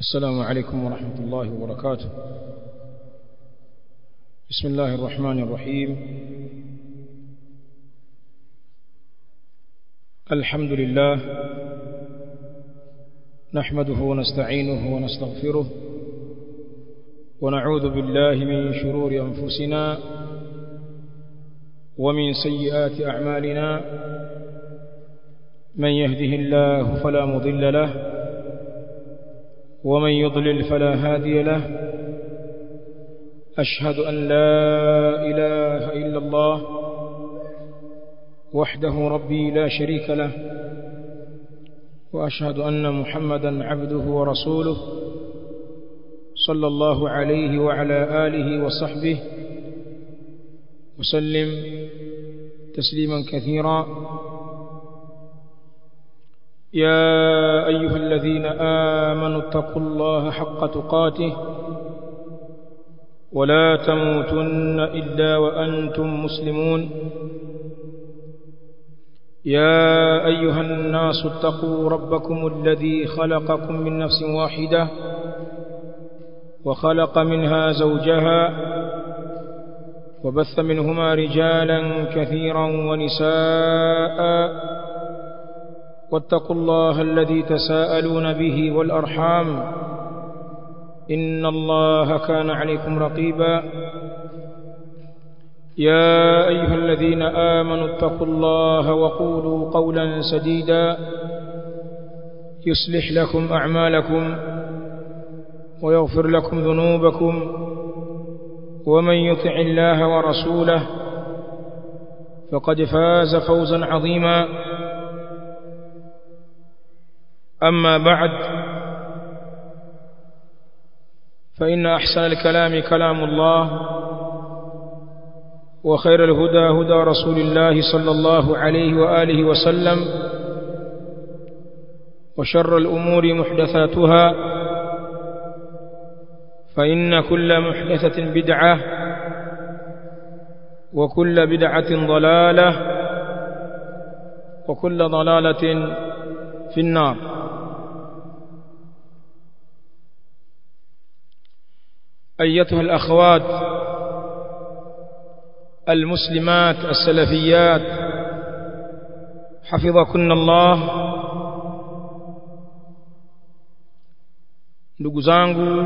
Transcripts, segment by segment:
السلام عليكم ورحمة الله وبركاته بسم الله الرحمن الرحيم الحمد لله نحمده ونستعينه ونستغفره ونعوذ بالله من شرور أنفسنا ومن سيئات أعمالنا من يهده الله فلا مضل له ومن يضلل فلا هادي له أشهد أن لا إله إلا الله وحده ربي لا شريك له وأشهد أن محمدا عبده ورسوله صلى الله عليه وعلى آله وصحبه وسلم تسليما كثيرا يا أيها الذين آمنوا اتقوا الله حق تقاته ولا تموتن إلا وأنتم مسلمون يا أيها الناس اتقوا ربكم الذي خلقكم من نفس واحدة وخلق منها زوجها وبث منهما رجالا كثيرا ونساء واتقوا الله الذي تساءلون به والأرحام إن الله كان عليكم رقيبا يا أيها الذين آمنوا اتقوا الله وقولوا قولا سديدا يصلح لكم أعمالكم ويغفر لكم ذنوبكم ومن يطع الله ورسوله فقد فاز فوزا عظيما أما بعد فإن أحسن الكلام كلام الله وخير الهدى هدى رسول الله صلى الله عليه وآله وسلم وشر الأمور محدثاتها فإن كل محدثة بدعة وكل بدعة ضلالة وكل ضلالة في النار أيتها الأخوات المسلمات السلفيات حفظكن الله ndugu zangu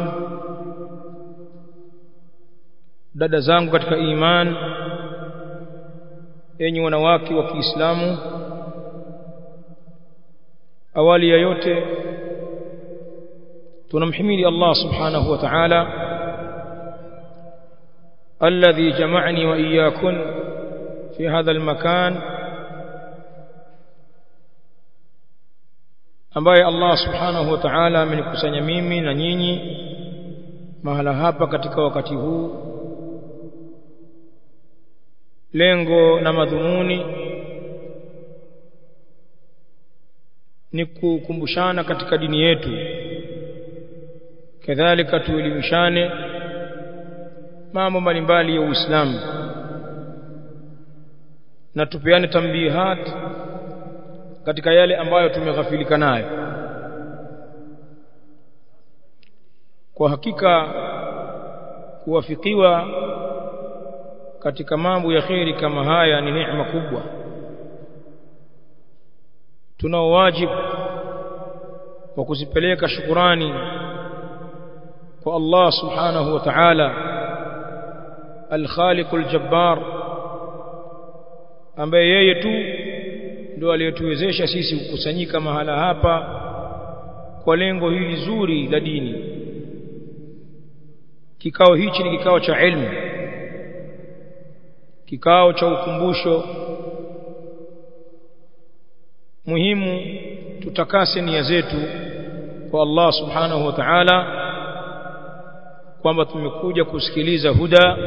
dada zangu katika iman enyi wanawake wa Kiislamu awali ya yote tunamhimidi Allah subhanahu wa ta'ala الذي جمعني وإياكن في هذا المكان ambaye Allah subhanahu wa ta'ala amenikusanya mimi na nyinyi mahala hapa katika wakati huu lengo na madhumuni ni kukumbushana katika dini yetu kadhalika tuelimishane mambo mbalimbali ya Uislamu na tupeane tambihat katika yale ambayo tumeghafilika nayo kwa hakika kuwafikiwa katika mambo ya kheri kama haya ni neema kubwa tunao wajibu wa kuzipeleka shukurani kwa Allah subhanahu wa ta'ala الخالق الجبار ambaye yeye tu ndio aliyetuwezesha sisi kukusanyika mahala hapa kwa lengo hili zuri la dini kikao hichi ni kikao cha ilmu kikao cha ukumbusho muhimu tutakase nia zetu kwa Allah subhanahu wa ta'ala kwamba tumekuja kusikiliza huda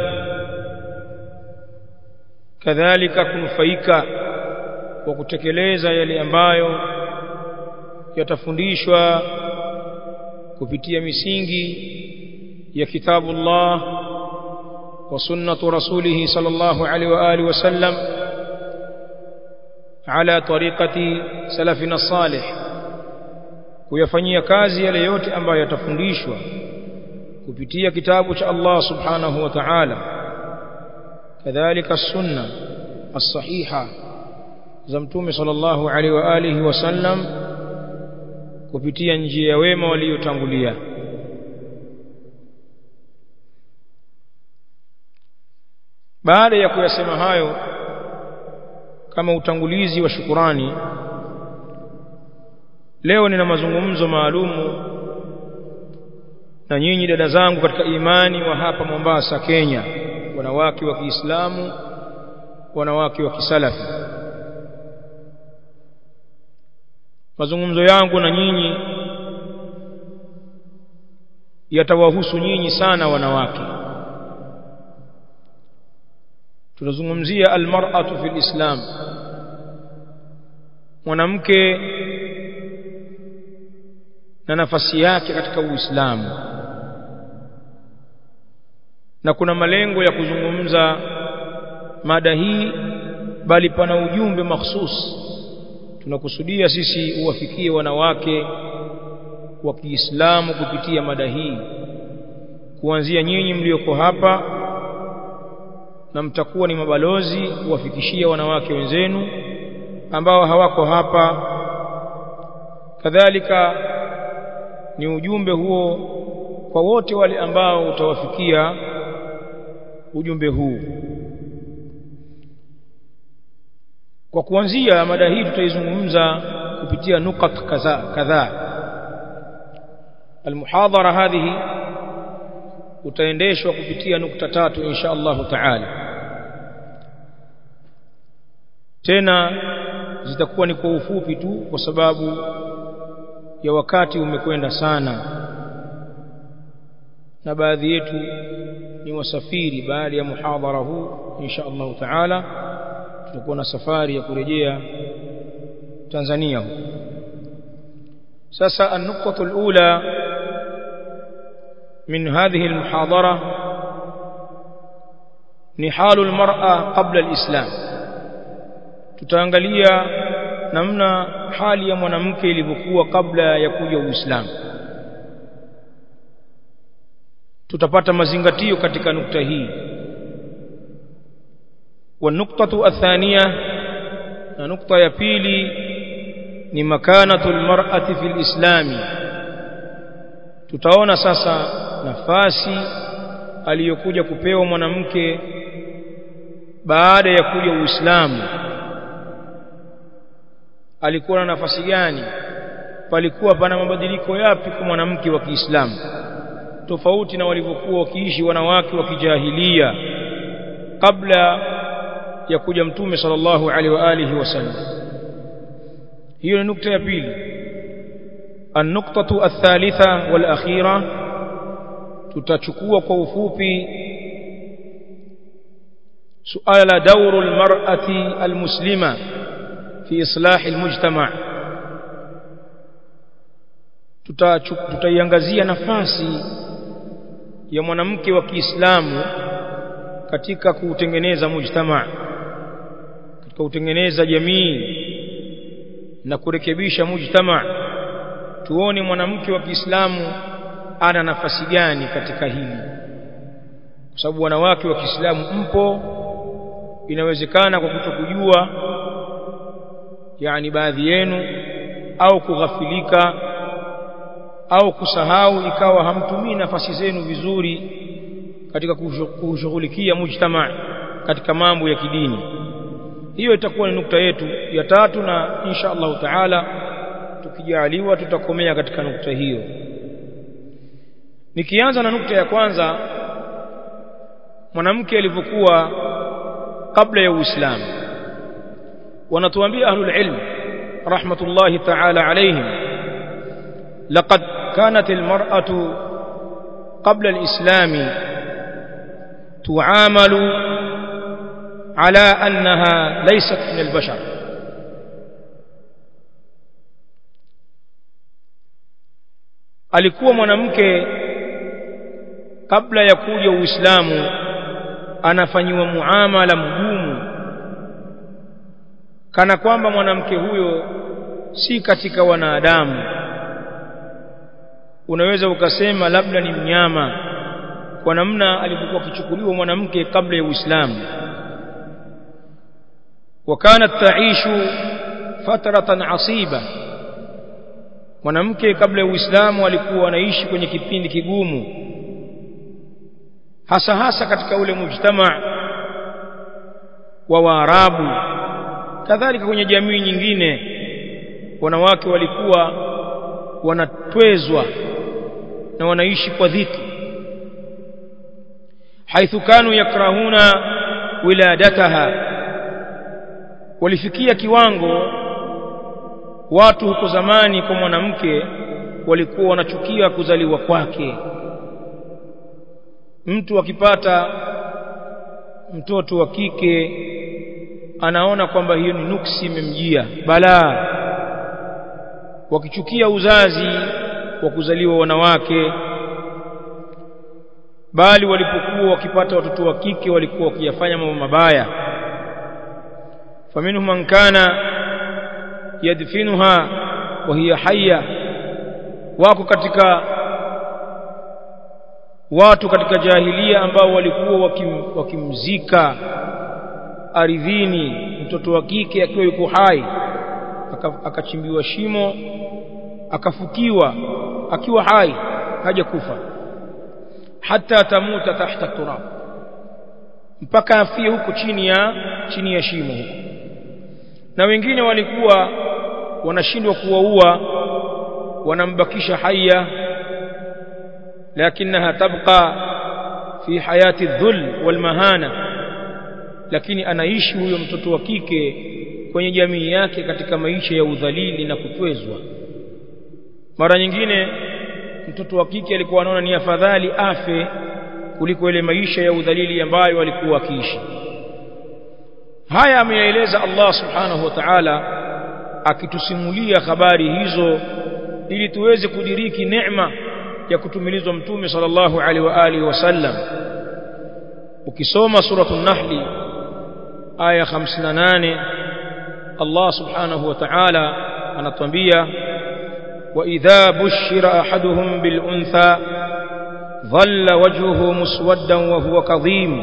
kadhalika kunufaika kwa kutekeleza yale ambayo yatafundishwa kupitia misingi ya kitabu Allah wa sunnatu rasulih sallallahu alaihi wa alihi wasallam على طريقة سلفنا الصالح kuyafanyia kazi yale yote ambayo yatafundishwa kupitia kitabu cha Allah subhanahu wa ta'ala kadhalika sunna as-sahiha za mtume sallallahu alaihi wa alihi wasallam kupitia njia ya wema waliotangulia baada ya kuyasema hayo kama utangulizi wa shukurani leo nina mazungumzo maalumu na nyinyi dada zangu katika imani wa hapa Mombasa Kenya wanawake wa Kiislamu wanawake wa kisalafi mazungumzo yangu na nyinyi yatawahusu nyinyi sana wanawake tunazungumzia almar'atu fil islam mwanamke na nafasi yake katika uislamu na kuna malengo ya kuzungumza mada hii bali pana ujumbe mahsus tunakusudia sisi uwafikie wanawake wa Kiislamu kupitia mada hii kuanzia nyinyi mlioko hapa na mtakuwa ni mabalozi kuwafikishia wanawake wenzenu ambao hawako hapa kadhalika ni ujumbe huo kwa wote wale ambao utawafikia ujumbe huu kwa kuanzia mada hii tutaizungumza kupitia nukat kadhaa kadhaa almuhadhara hadhihi utaendeshwa kupitia nukta tatu insha Allahu taala tena zitakuwa ni kwa ufupi tu kwa sababu ya wakati umekwenda sana na baadhi yetu ni wasafiri baada ya muhadhara huu insha Allahu taala tutakuwa na safari ya kurejea Tanzania huko sasa النقطة الأولى من هذه المحاضرة نحال المرأة قبل الإسلام tutaangalia namna hali ya mwanamke ilivyokuwa kabla ya kuja Uislamu tutapata mazingatio katika nukta hii والنقطة الثانية نقطة ya pili ni makanatu almar'ati fil islami tutaona sasa nafasi aliyokuja kupewa mwanamke baada ya kuja Uislamu alikuwa na nafasi gani palikuwa pana mabadiliko yapi kwa mwanamke wa Kiislamu tofauti na walivyokuwa wakiishi wanawake wa kijahilia kabla ya kuja mtume sallallahu alaihi wa alihi wasallam hiyo ni nukta ya pili النقطة الثالثة والأخيرة tutachukua kwa ufupi suala دور المرأة المسلمة في إصلاح المجتمع tutaiangazia nafasi ya mwanamke wa Kiislamu katika kutengeneza mujtama katika kutengeneza jamii na kurekebisha mujtama tuone mwanamke wa Kiislamu ana nafasi gani katika hili kwa sababu wanawake wa Kiislamu mpo inawezekana kwa kutokujua yani baadhi yenu au kughafilika au kusahau ikawa hamtumii nafasi zenu vizuri katika kushughulikia mujtama katika mambo ya kidini hiyo itakuwa ni nukta yetu ya tatu na insha Allah taala tukijaliwa tutakomea katika nukta hiyo nikianza na nukta ya kwanza mwanamke alivyokuwa kabla ya Uislamu wanatuambia ahlul ilm rahmatullahi ta'ala alayhim laqad kanat almar'atu qabla alislam tu'amalu ala annaha laysat min albashar alikuwa mwanamke kabla ya kuja Uislamu anafanyiwa muamala mgumu kana kwamba mwanamke huyo si katika wanadamu unaweza ukasema labda ni mnyama kwa namna alivyokuwa akichukuliwa mwanamke kabla ya Uislamu وكانت تعيش فترة عصيبة mwanamke kabla ya Uislamu alikuwa anaishi kwenye kipindi kigumu hasa hasa katika ule mujtama wa Waarabu kadhalika kwenye jamii nyingine wanawake walikuwa wanatwezwa na wanaishi kwa dhiki haithu kanu yakrahuna wiladataha walifikia kiwango watu huko zamani kwa mwanamke walikuwa wanachukia kuzaliwa kwake mtu akipata mtoto wa kike anaona kwamba hiyo ni nuksi imemjia balaa wakichukia uzazi wa kuzaliwa wanawake bali walipokuwa wakipata watoto wa kike walikuwa wakiyafanya mambo mabaya faminhum man kana yadfinuha wa hiya hayya wako katika watu katika jahilia ambao walikuwa wakim, wakimzika ardhini mtoto wa kike akiwa yuko hai akachimbiwa shimo akafukiwa akiwa hai haja kufa hata tamuta tahta turab mpaka afie huko chini ya chini ya shimo huko na wengine walikuwa wanashindwa kuwaua wanambakisha haya lakinaha tabqa fi hayati dhul wal mahana lakini anaishi huyo mtoto wa kike kwenye jamii yake katika maisha ya udhalili na kutwezwa mara nyingine mtoto wa kike alikuwa anaona ni afadhali afe kuliko ile maisha ya udhalili ambayo alikuwa akiishi haya ameyaeleza Allah subhanahu wa ta'ala akitusimulia habari hizo ili tuweze kudiriki neema ya kutumilizwa mtume sallallahu alaihi wa alihi wasallam ukisoma suratul nahli aya 58 Allah subhanahu wa ta'ala anatuambia wa idha bushira ahaduhum bil untha dhalla wajhuhu muswaddan wa huwa kadhim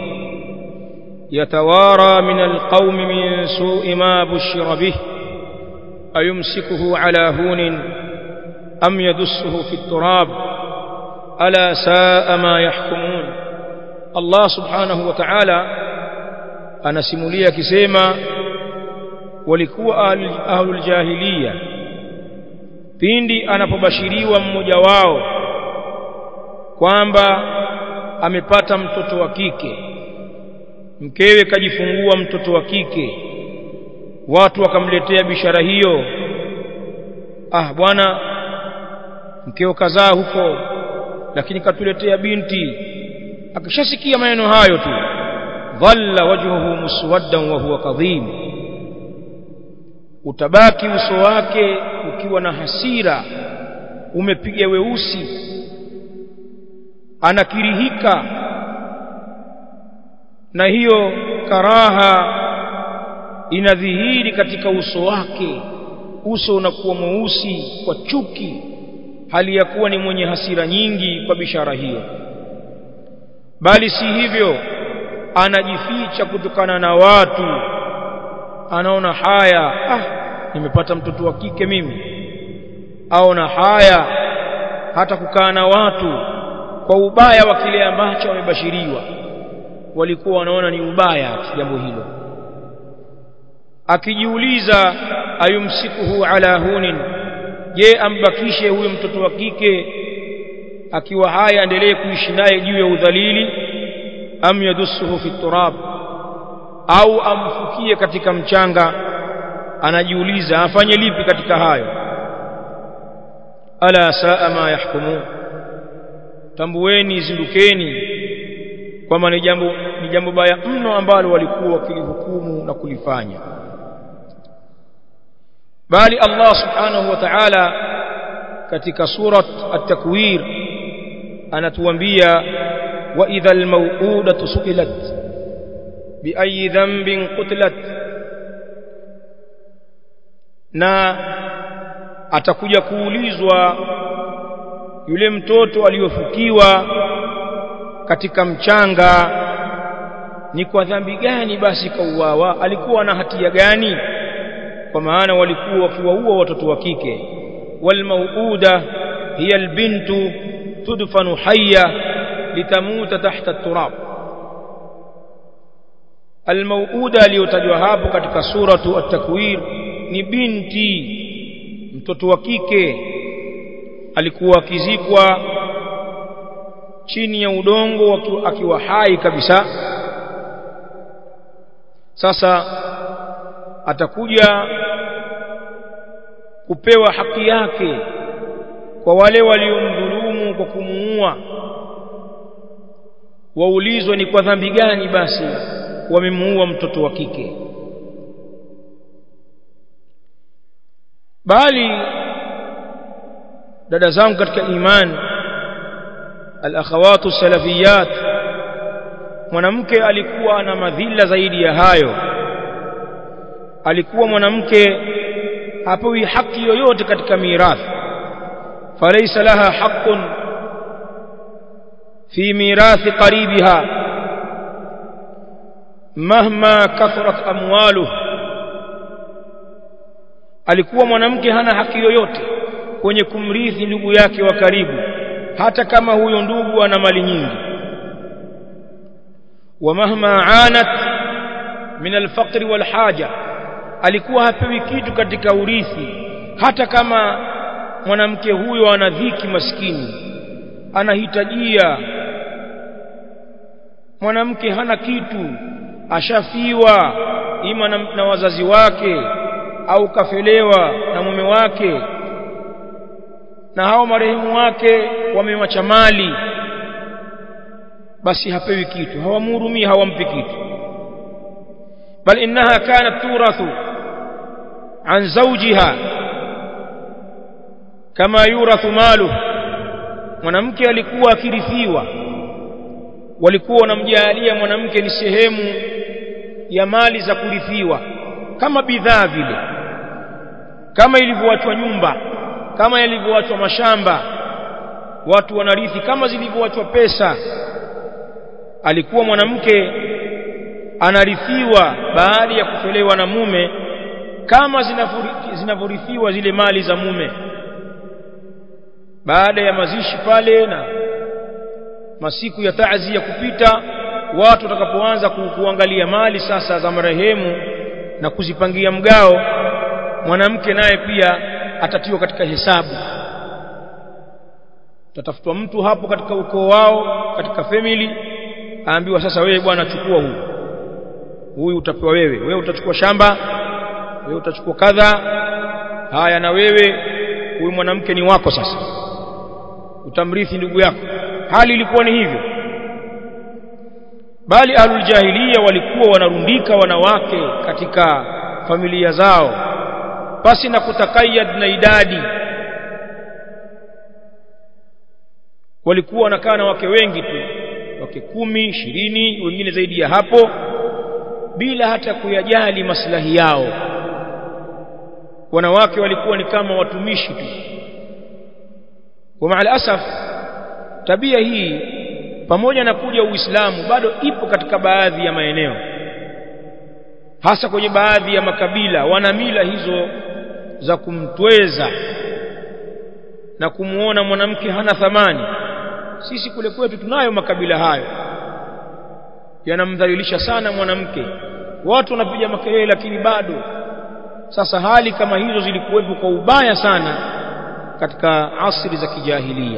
يتوارى من القوم من سوء ما بشر به أيمسكه على هون أم يدسه في التراب ألا ساء ما يحكمون الله سبحانه وتعالى anasimulia akisema walikuwa ahlul jahiliya pindi anapobashiriwa mmoja wao kwamba amepata mtoto wa kike mkewe kajifungua mtoto wa kike watu wakamletea bishara hiyo ah bwana mkeo kazaa huko lakini katuletea binti akishasikia maneno hayo tu dhalla wajhuhu muswaddan wa huwa kadhim utabaki uso wake ukiwa na hasira umepiga weusi anakirihika na hiyo karaha inadhihiri katika uso wake uso unakuwa mweusi kwa chuki hali ya kuwa ni mwenye hasira nyingi kwa bishara hiyo bali si hivyo anajificha kutokana na watu anaona haya ah nimepata mtoto wa kike mimi aona haya hata kukaa na watu kwa ubaya wa kile ambacho wamebashiriwa walikuwa wanaona ni ubaya jambo hilo akijiuliza ayumsikuhu ala hunin je ambakishe huyo mtoto wa kike akiwa haya endelee kuishi naye juu ya udhalili am yadussuhu fi turab au amfukie katika mchanga anajiuliza afanye lipi katika hayo ala saa ma yahkumun tambueni zindukeni kwamba ni jambo ni jambo baya mno ambalo walikuwa wakilihukumu na kulifanya bali Allah subhanahu wa ta'ala katika surat at-takwir anatuambia wa idha al-maw'udatu su'ilat bi ayi dhanbin qutilat na atakuja kuulizwa yule mtoto aliyofukiwa katika mchanga ni kwa dhambi gani basi kauawa alikuwa na hatia gani kwa maana walikuwa wakiwaua watoto wa kike walmauuda hiya albintu tudfanu hayya litamuta tahta turab almauuda aliyotajwa hapo katika suratu at-takwir ni binti mtoto wa kike alikuwa akizikwa chini ya udongo akiwa hai kabisa sasa atakuja kupewa haki yake kwa wale waliomdhulumu kwa kumuua waulizwe ni kwa dhambi gani basi wamemuua mtoto wa kike bali dada zangu katika iman al-akhawatu salafiyat mwanamke alikuwa na madhila zaidi ya hayo alikuwa mwanamke hapewi haki yoyote katika mirathi falaysa laha haqqun fi mirathi qaribiha mahma kathrat amwaluhu alikuwa mwanamke hana haki yoyote kwenye kumrithi ndugu yake wa karibu hata kama huyo ndugu ana mali nyingi wa mahma anat min alfaqr walhaja alikuwa hapewi kitu katika urithi hata kama mwanamke huyo ana dhiki maskini anahitajia mwanamke hana kitu ashafiwa ima na, na wazazi wake au kafelewa na mume wake na hao marehemu wake wamemwacha mali basi hapewi kitu hawamhurumii hawampi kitu bal innaha kanat turathu an zawjiha kama yurathu malu mwanamke alikuwa akirithiwa walikuwa wanamjalia mwanamke ni sehemu ya mali za kurithiwa kama bidhaa vile kama ilivyoachwa nyumba kama ilivyoachwa mashamba watu wanarithi kama zilivyoachwa pesa alikuwa mwanamke anarithiwa baada ya kutolewa na mume kama zinavyorithiwa zile mali za mume baada ya mazishi pale na masiku ya taazi ya kupita watu watakapoanza kuangalia mali sasa za marehemu na kuzipangia mgao mwanamke naye pia atatiwa katika hesabu tatafutwa mtu hapo katika ukoo wao katika family aambiwa sasa wewe bwana chukua huyu huyu utapewa wewe wewe utachukua shamba wewe utachukua kadha haya na wewe huyu mwanamke ni wako sasa utamrithi ndugu yako hali ilikuwa ni hivyo bali ahlul jahiliya walikuwa wanarundika wanawake katika familia zao basi na kutakayad na idadi walikuwa wanakaa na wake wengi tu wake kumi ishirini wengine zaidi ya hapo bila hata kuyajali maslahi yao wanawake walikuwa ni kama watumishi tu kwa maana asaf tabia hii pamoja na kuja uislamu bado ipo katika baadhi ya maeneo hasa kwenye baadhi ya makabila wana mila hizo za kumtweza na kumuona mwanamke hana thamani sisi kule kwetu tunayo makabila hayo yanamdhalilisha sana mwanamke watu wanapiga makelele lakini bado sasa hali kama hizo zilikuwepo kwa ubaya sana katika asri za kijahilia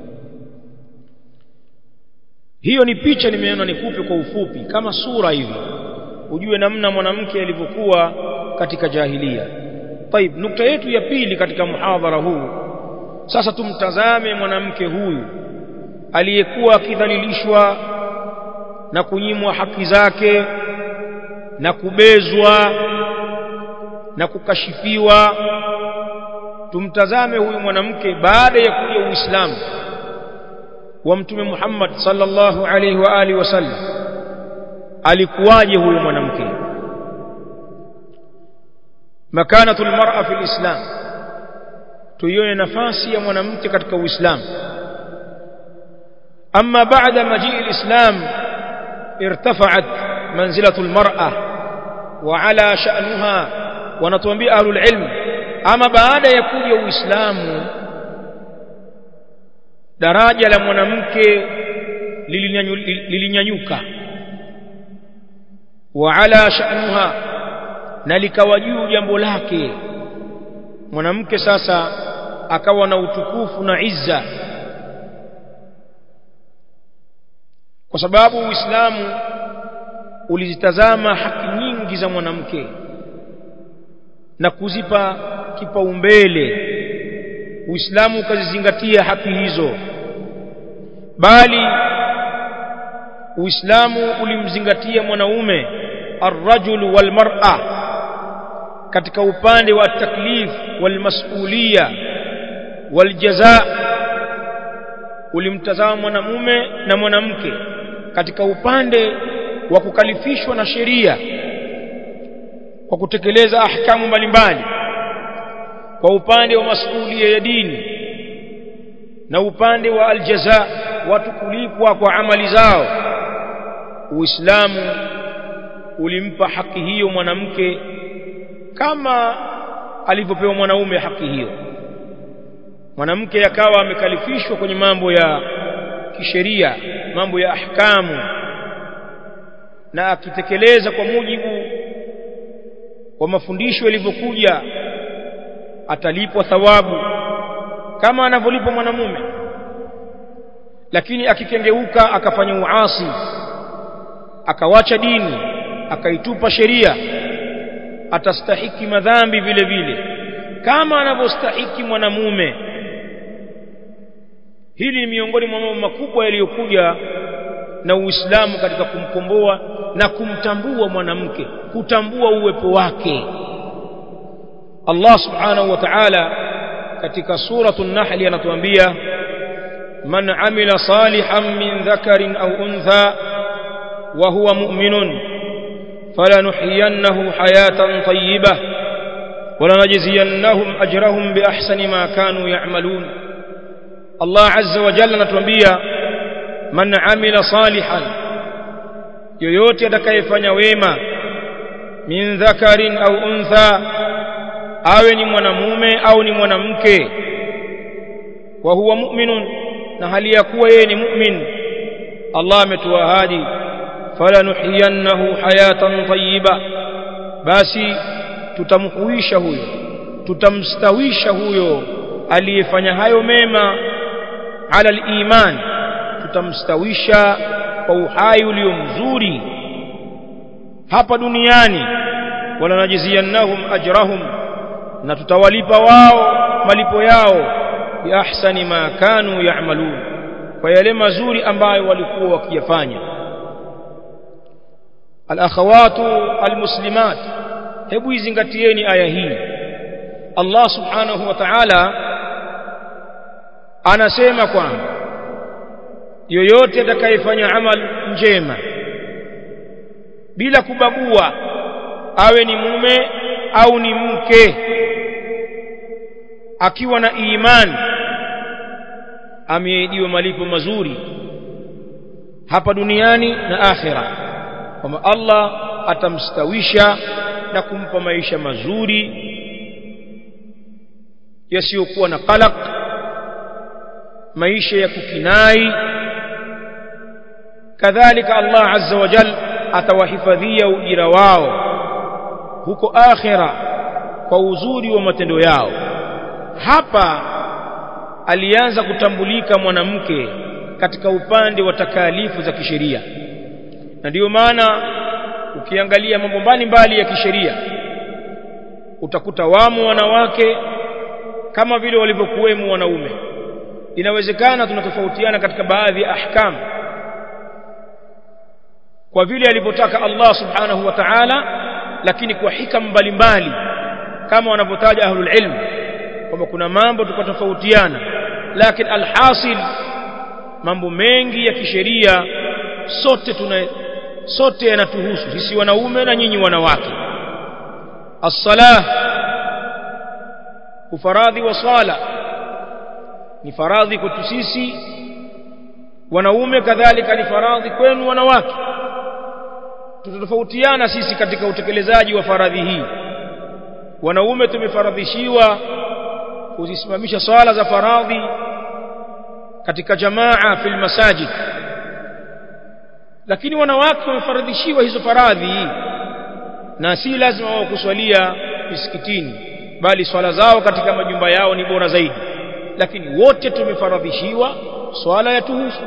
hiyo ni picha nimeona nikupe kwa ufupi kama sura hivi ujue namna mwanamke alivyokuwa katika jahilia طيب nukta yetu ya pili katika muhadhara huu sasa tumtazame mwanamke huyu aliyekuwa akidhalilishwa na kunyimwa haki zake na kubezwa na kukashifiwa tumtazame huyu mwanamke baada ya kuja uislamu wa mtume Muhammad sallallahu alaihi wa alihi wasallam alikuwaje huyu mwanamke makanatu almar'a fi alislam tuione nafasi ya mwanamke katika Uislamu أما بعد مجيء الإسلام ارتفعت منزلة المرأة وعلى شأنها ونتوانبي أهل العلم أما بعد يكون الإسلام daraja la mwanamke lilinyanyuka wa ala sha'nuha na likawa juu jambo lake mwanamke sasa akawa na utukufu na izza kwa sababu Uislamu ulizitazama haki nyingi za mwanamke na kuzipa kipaumbele Uislamu ukazizingatia haki hizo bali Uislamu ulimzingatia mwanaume arrajul walmar'a katika upande wa taklif walmasulia waljaza ulimtazama mwanamume na mwanamke katika upande wa kukalifishwa na sheria kwa kutekeleza ahkamu mbalimbali kwa upande wa masuhulia ya dini na upande wa aljaza watu kulipwa kwa amali zao uislamu ulimpa haki hiyo mwanamke kama alivyopewa mwanaume haki hiyo mwanamke akawa amekalifishwa kwenye mambo ya kisheria mambo ya ahkamu na akitekeleza kwa mujibu wa mafundisho yalivyokuja atalipwa thawabu kama anavyolipwa mwanamume lakini akikengeuka akafanya uasi akawacha dini akaitupa sheria atastahiki madhambi vile vile kama anavyostahiki mwanamume hili ni miongoni mwa mambo makubwa yaliyokuja na Uislamu katika kumkomboa na kumtambua mwanamke kutambua uwepo wake Allah subhanahu wa ta'ala katika suratu an-nahl anatuambia man amila salihan min dhakarin aw untha wa huwa mu'minun falanuhyiyannahu hayatan tayyibah ولنجزينهم أجرهم بأحسن ما كانوا يعملون الله عز وجل anatuambia man amila salihan yoyote atakayefanya wema min dhakarin au untha awe ni mwanamume au ni mwanamke wa huwa mu'minun na hali ya kuwa yeye ni mu'min Allah ametuahidi falanuhyiyannahu hayatan tayyiba basi tutamhuisha huyo tutamstawisha huyo aliyefanya hayo mema ala al-iman tutamstawisha kwa uhai ulio mzuri hapa duniani wala najziyannahum ajrahum na tutawalipa wao malipo yao bi ahsani ma kanu ya'malun kwa yale mazuri ambayo walikuwa wakiyafanya al-akhawatu al-muslimat hebu izingatieni aya hii Allah subhanahu wa ta'ala anasema kwamba yoyote atakayefanya amal njema bila kubagua awe ni mume au ni mke akiwa na imani ameahidiwa malipo mazuri hapa duniani na akhira kwamba Allah atamstawisha na kumpa maisha mazuri yasiyokuwa na qalaq maisha ya kukinai kadhalika Allah azza wa jal atawahifadhia ujira wao huko akhira kwa uzuri wa matendo yao hapa alianza kutambulika mwanamke katika upande wa takalifu za kisheria na ndiyo maana ukiangalia mambo mbalimbali ya kisheria utakuta wamo wanawake kama vile walivyokuwemo wanaume inawezekana tunatofautiana katika baadhi ya ahkamu kwa vile alivyotaka Allah subhanahu wa ta'ala lakini kwa hikam mbalimbali kama wanavyotaja ahlul ilm kwamba kuna mambo tukatofautiana lakini alhasil mambo mengi ya kisheria sote tuna sote yanatuhusu sisi wanaume na nyinyi wanawake as-salah ufaradhi wa sala ni faradhi kwetu sisi wanaume kadhalika ni faradhi kwenu wanawake tutatofautiana sisi katika utekelezaji wa faradhi hii wanaume tumefaradhishiwa kuzisimamisha swala za faradhi katika jamaa fil masajid lakini wanawake wamefaradhishiwa hizo faradhi na si lazima wao kuswalia misikitini bali swala zao katika majumba yao ni bora zaidi lakini wote tumefaradhishiwa swala ya tuhusu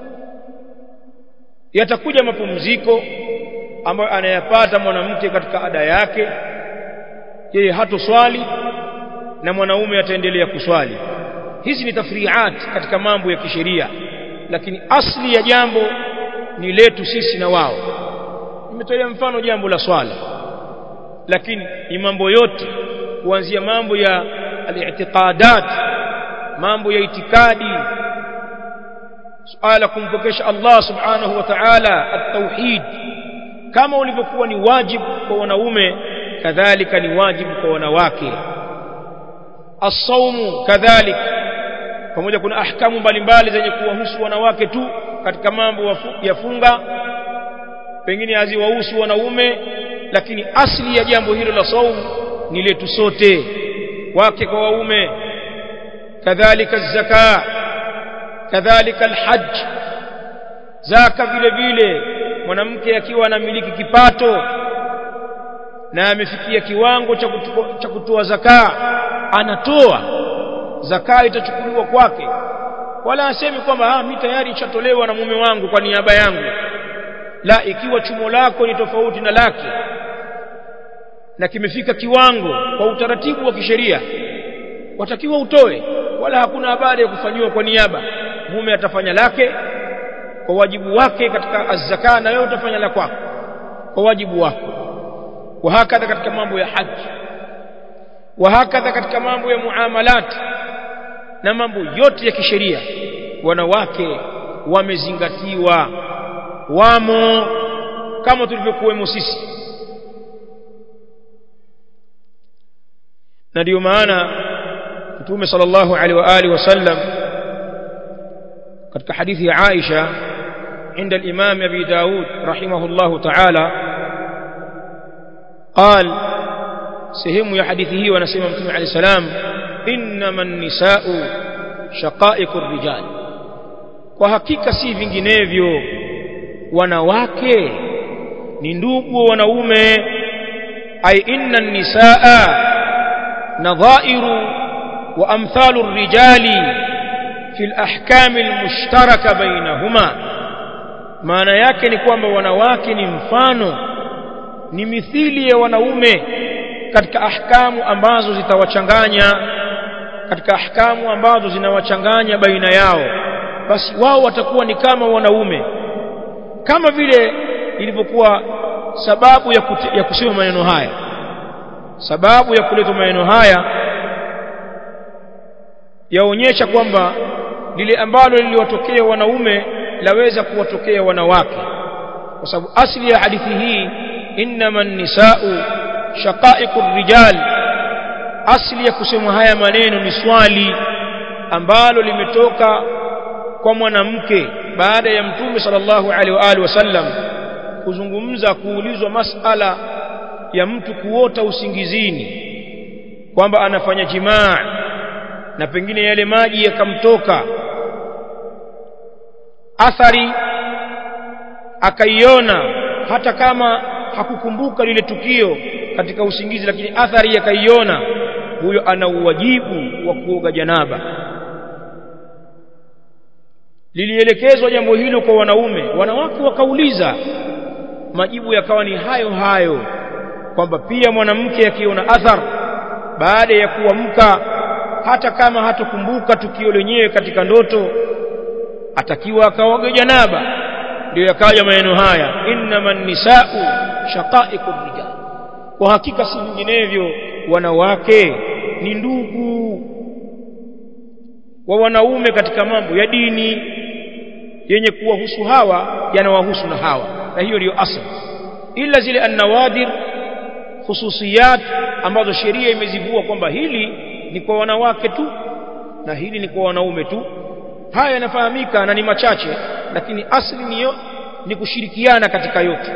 yatakuja mapumziko ambayo anayapata mwanamke katika ada yake yeye hatoswali na mwanaume ataendelea kuswali hizi ni tafriat katika mambo ya kisheria lakini asli ya jambo ni letu sisi na wao nimetolea mfano jambo la swala lakini ni mambo yote kuanzia mambo ya al-i'tiqadat mambo ya itikadi suala kumpokesha Allah subhanahu wa ta'ala at-tauhid kama ulivyokuwa ni wajibu kwa wanaume kadhalika ni wajibu kwa wanawake as-saumu kadhalika pamoja kuna ahkamu mbalimbali zenye kuwahusu wanawake tu katika mambo ya funga pengine haziwahusu wanaume lakini asli ya jambo hilo la saumu ni letu sote wake kwa waume kadhalika zaka kadhalika alhajj zaka vile vile mwanamke akiwa anamiliki kipato na amefikia kiwango cha kutoa zaka anatoa zaka itachukuliwa kwake wala asemi kwamba ah mimi tayari nishatolewa na mume wangu kwa niaba yangu la ikiwa chumo lako ni tofauti na lake na kimefika kiwango kwa utaratibu wa kisheria watakiwa utoe wala hakuna habari ya kufanyiwa kwa niaba mume atafanya lake kwa wajibu wake katika azzaka na wewe utafanya la kwako kwa wajibu wako wahakadha katika mambo ya haji wahakadha katika mambo ya muamalat na mambo yote ya kisheria wanawake wamezingatiwa wamo kama tulivyokuwemo sisi na ndio maana mtume sallallahu alaihi wa alihi wasallam katika hadithi ya Aisha عند الإمام أبي داود رحمه الله تعالى قال سهم يا حديثه ونسيم مكتوم عليه السلام إنما النساء شقائق الرجال وحقيقة si vinginevyo wanawake ni ndugu wanaume ay inna nisaa nadhairu wa amthalu rijali fi al-ahkam al-mushtaraka bainahuma maana yake ni kwamba wanawake ni mfano ni mithili ya wanaume katika ahkamu ambazo zitawachanganya katika ahkamu ambazo zinawachanganya baina yao basi wao watakuwa ni kama wanaume kama vile ilivyokuwa sababu ya, kute, ya kusema maneno haya sababu ya kuleta maneno haya yaonyesha kwamba lile ambalo liliwatokea wanaume laweza kuwatokea wanawake kwa sababu asli ya hadithi hii innama nisau shaqaiqur rijal asli ya kusema haya maneno ni swali ambalo limetoka kwa mwanamke baada ya mtume sallallahu alaihi wa alihi wasallam kuzungumza kuulizwa masala ya mtu kuota usingizini kwamba anafanya jimaa na pengine yale maji yakamtoka athari akaiona hata kama hakukumbuka lile tukio katika usingizi lakini athari akaiona huyo ana uwajibu wa kuoga janaba lilielekezwa jambo hilo kwa wanaume wanawake wakauliza majibu yakawa ni hayo hayo kwamba pia mwanamke akiona athar baada ya kuamka hata kama hatokumbuka tukio lenyewe katika ndoto atakiwa akaoge janaba ndio yakaja maneno haya innaman nisau shaqaiqur rijal kwa hakika si vinginevyo wanawake ni ndugu wa wanaume katika mambo ya dini yenye kuwahusu hawa yanawahusu na hawa na hiyo ndiyo asli ila zile annawadir khususiyat ambazo sheria imezivua kwamba hili ni kwa wanawake tu na hili ni kwa wanaume tu haya yanafahamika na ni machache lakini asli niyo ni kushirikiana katika yote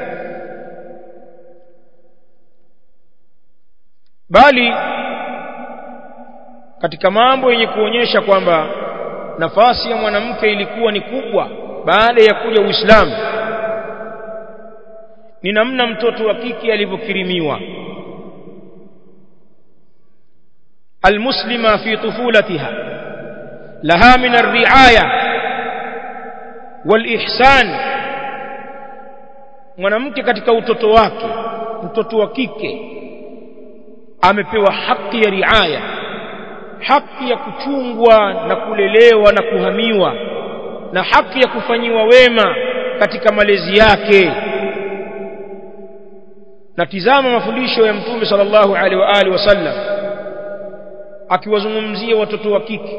bali katika mambo yenye kuonyesha kwamba nafasi ya mwanamke ilikuwa ni kubwa baada ya kuja Uislamu ni namna mtoto wa kike alivyokirimiwa المسلمة في طفولتها لها من الرعاية والإحسان mwanamke katika utoto wake mtoto wa kike amepewa haki ya riaya haki ya kuchungwa na kulelewa na kuhamiwa na haki ya kufanyiwa wema katika malezi yake na tizama mafundisho ya mtume sallallahu alaihi wa alihi wasallam akiwazungumzia watoto wa kike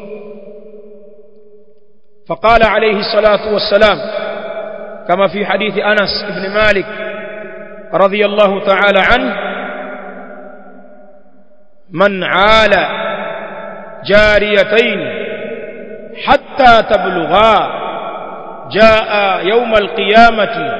فقال عليه الصلاة والسلام كما في حديث أنس بن مالك رضي الله تعالى عنه من عال جاريتين حتى تبلغا جاء يوم القيامة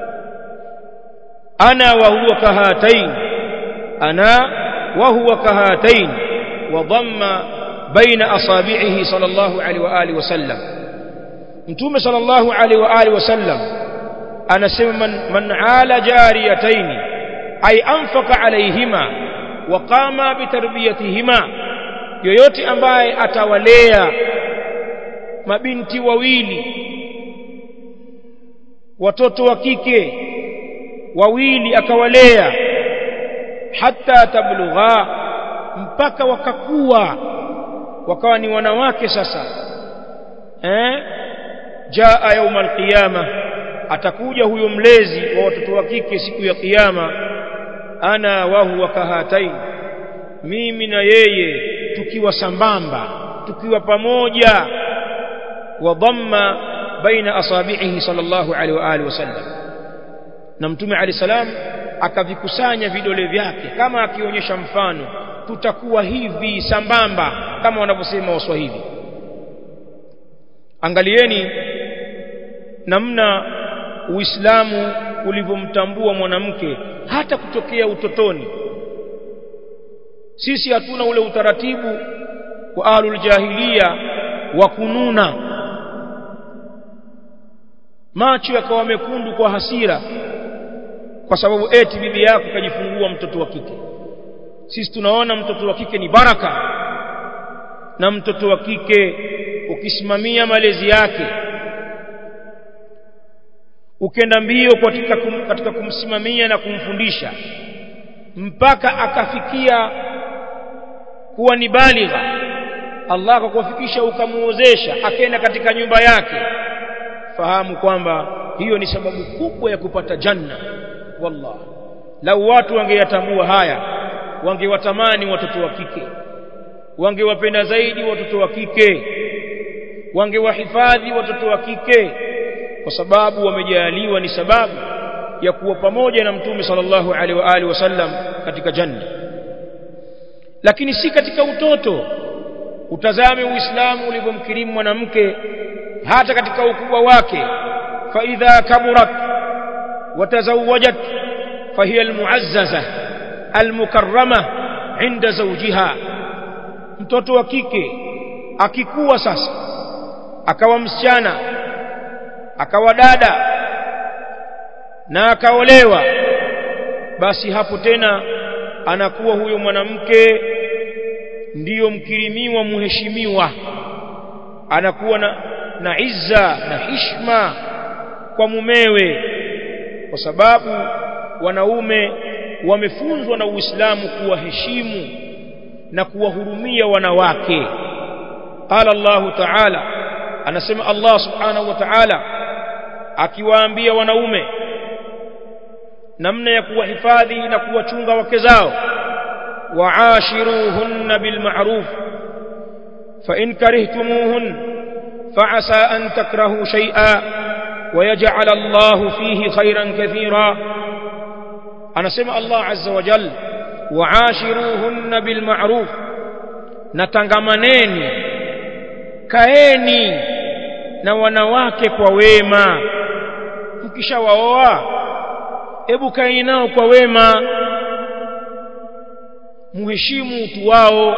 أنا وهو كهاتين أنا وهو كهاتين وضم بين أصابعه صلى الله عليه وآله وسلم mtume sallallahu alaihi wa alihi wasallam anasema man, man ala jariyataini ay anfaka alaihima wa qama bitarbiyatihima yoyote ambaye atawalea mabinti wawili watoto wa kike wawili akawalea hata tablugha mpaka wakakuwa wakawa ni wanawake sasa eh jaa yauma alqiyama atakuja huyo mlezi wa watoto wa kike siku ya kiyama ana wa huwa kahatain mimi na yeye tukiwa sambamba tukiwa pamoja wa dhamma baina asabihi sallallahu alaihi wa alihi wasallam na mtume ali salam akavikusanya vidole vyake kama akionyesha mfano tutakuwa hivi sambamba kama wanavyosema waswahili angalieni namna uislamu ulivyomtambua mwanamke hata kutokea utotoni sisi hatuna ule utaratibu wa ahlul jahiliya wa kununa macho yakawa mekundu kwa hasira kwa sababu eti bibi yako kajifungua mtoto wa kike sisi tunaona mtoto wa kike ni baraka na mtoto wa kike ukisimamia malezi yake ukenda mbio katika, kum, katika kumsimamia na kumfundisha mpaka akafikia kuwa ni baligha Allah akakufikisha ukamuozesha akenda katika nyumba yake fahamu kwamba hiyo ni sababu kubwa ya kupata janna wallah lau watu wangeyatambua haya wangewatamani watoto wa kike wangewapenda zaidi watoto wa kike wangewahifadhi watoto wa kike kwa sababu wamejaliwa ni sababu ya kuwa pamoja na mtume sallallahu alaihi wa alihi wasallam katika janna lakini si katika utoto utazame uislamu ulivyomkirimu mwanamke hata katika ukubwa wake fa idha kaburat watazawajat fahiya almuazzaza almukarrama inda zawjiha mtoto wa kike akikuwa sasa akawa msichana akawa dada na akaolewa basi hapo tena anakuwa huyo mwanamke ndiyo mkirimiwa muheshimiwa anakuwa na, na izza na hishma kwa mumewe kwa sababu wanaume wamefunzwa na Uislamu kuwaheshimu na kuwahurumia wanawake qala Allah ta'ala anasema Allah subhanahu wa ta'ala akiwaambia wanaume namna ya kuwahifadhi na kuwachunga wake zao waashiruhunna bilma'ruf fa in karihtumuhun fa'asa an takrahu shay'a ويجعل الله فيه خيرا كثيرا أنا سمع الله عز وجل وعاشروهن بالمعروف نتنغمنين kaeni na wanawake kwa wema mkishawaoa hebu kaeni nao kwa wema muheshimu utu wao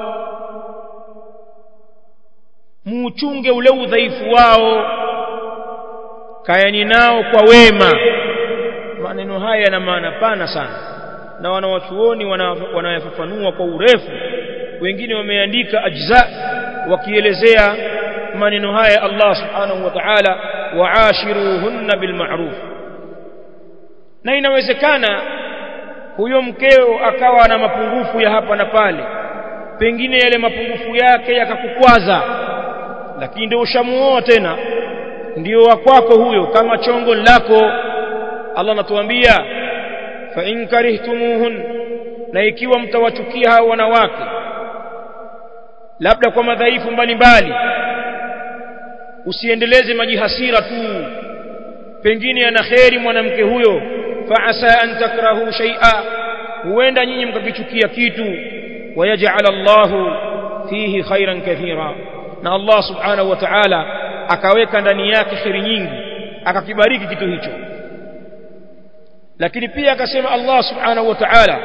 muuchunge ule udhaifu wao kaeni nao kwa wema maneno haya yana maana pana sana na wanawachuoni wanayafafanua kwa urefu wengine wameandika ajza wakielezea maneno haya Allah subhanahu wa ta'ala waashiruhunna bilma'ruf na inawezekana huyo mkeo akawa na mapungufu ya hapa na pale pengine yale mapungufu yake yakakukwaza lakini ndio ushamuoa tena ndio wa kwako huyo kama chongo lako Allah anatuambia fa in karihtumuhun na ikiwa mtawachukia hao wanawake labda kwa madhaifu mbalimbali usiendeleze majihasira tu pengine ana kheri mwanamke huyo fa asa an takrahu shay'a huenda nyinyi mkakichukia kitu wayaj'al Allahu fihi khairan kathira na Allah subhanahu wa ta'ala akaweka ndani yake kheri nyingi akakibariki kitu hicho lakini pia akasema Allah subhanahu wa ta'ala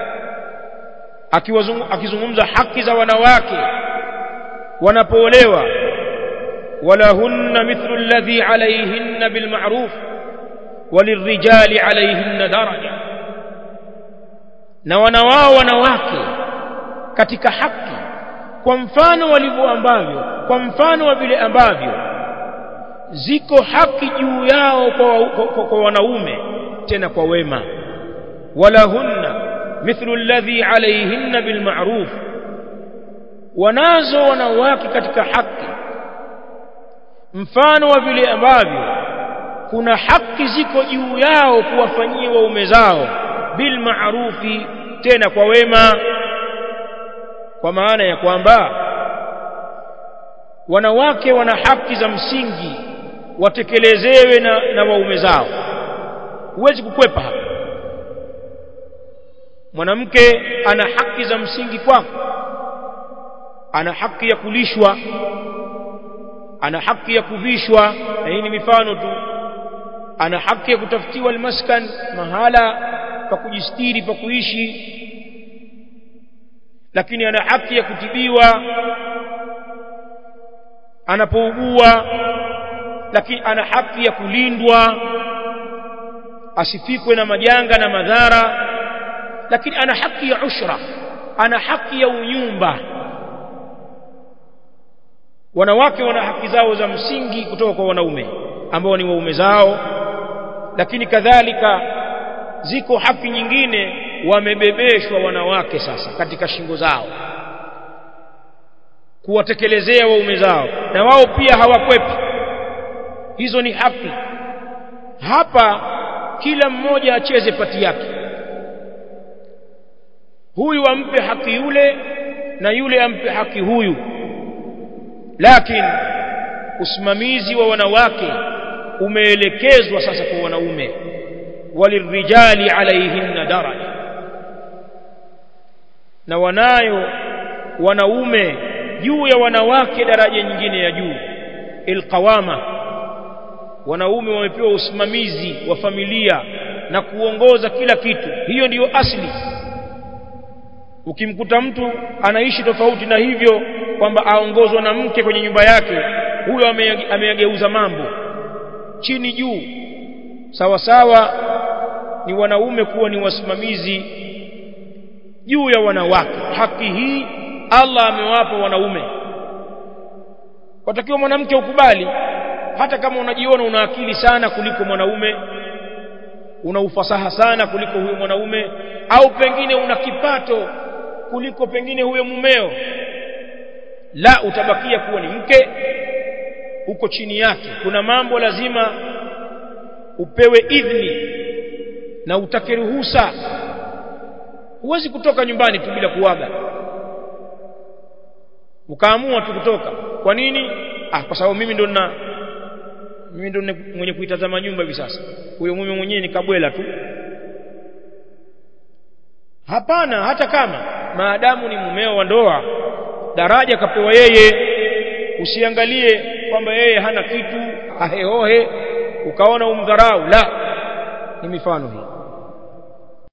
akizungumza haki za wanawake wanapoolewa walahunna mithlu alladhi alayhinna bilma'ruf walirrijali alayhinna daraja na wanawao wanawake katika haki kwa mfano walivyo ambavyo kwa mfano wa vile ambavyo ziko haki juu yao kwa, kwa, kwa, kwa wanaume tena kwa wema walahunna mithlu alladhi alayhinna bilma'ruf wanazo wanawake katika haki mfano wa vile ambavyo kuna haki ziko juu yao kuwafanyia waume zao bilma'rufi tena kwa wema kwa maana ya kwamba wanawake wana haki za msingi watekelezewe na, na waume zao huwezi kukwepa hapa mwanamke ana haki za msingi kwako ana haki ya kulishwa ana haki ya kuvishwa na hii ni mifano tu ana haki ya kutafutiwa almaskan mahala pa kujistiri pa kuishi lakini ana haki ya kutibiwa anapougua lakini ana haki ya kulindwa asifikwe na majanga na madhara lakini ana haki ya ushra ana haki ya unyumba wanawake wana haki zao za msingi kutoka kwa wanaume ambao ni waume zao lakini kadhalika ziko haki nyingine wamebebeshwa wanawake sasa katika shingo zao kuwatekelezea waume zao na wao pia hawakwepi hizo ni haki hapa kila mmoja acheze pati yake huyu ampe haki yule na yule ampe haki huyu lakini usimamizi wa wanawake umeelekezwa sasa kwa wanaume walirijali alaihinna daraja na wanayo wanaume juu ya wanawake daraja nyingine ya juu ilqawama wanaume wamepewa usimamizi wa familia na kuongoza kila kitu hiyo ndiyo asli ukimkuta mtu anaishi tofauti na hivyo kwamba aongozwa na mke kwenye nyumba yake huyo ameyageuza mambo chini juu sawa sawa ni wanaume kuwa ni wasimamizi juu ya wanawake haki hii Allah amewapa wanaume watakiwa mwanamke ukubali hata kama unajiona una akili sana kuliko mwanaume una ufasaha sana kuliko huyo mwanaume au pengine una kipato kuliko pengine huyo mumeo la utabakia kuwa ni mke uko chini yake kuna mambo lazima upewe idhni na utake ruhusa huwezi kutoka nyumbani tu bila kuaga ukaamua tu kutoka kwa nini ah kwa sababu mimi ndo na mimi ndo mwenye kuitazama nyumba hivi sasa huyo mume mwenyewe ni kabwela tu hapana hata kama maadamu ni mumeo wa ndoa daraja kapewa yeye usiangalie kwamba yeye hana kitu aheohe ukaona umdharau la ni mifano hii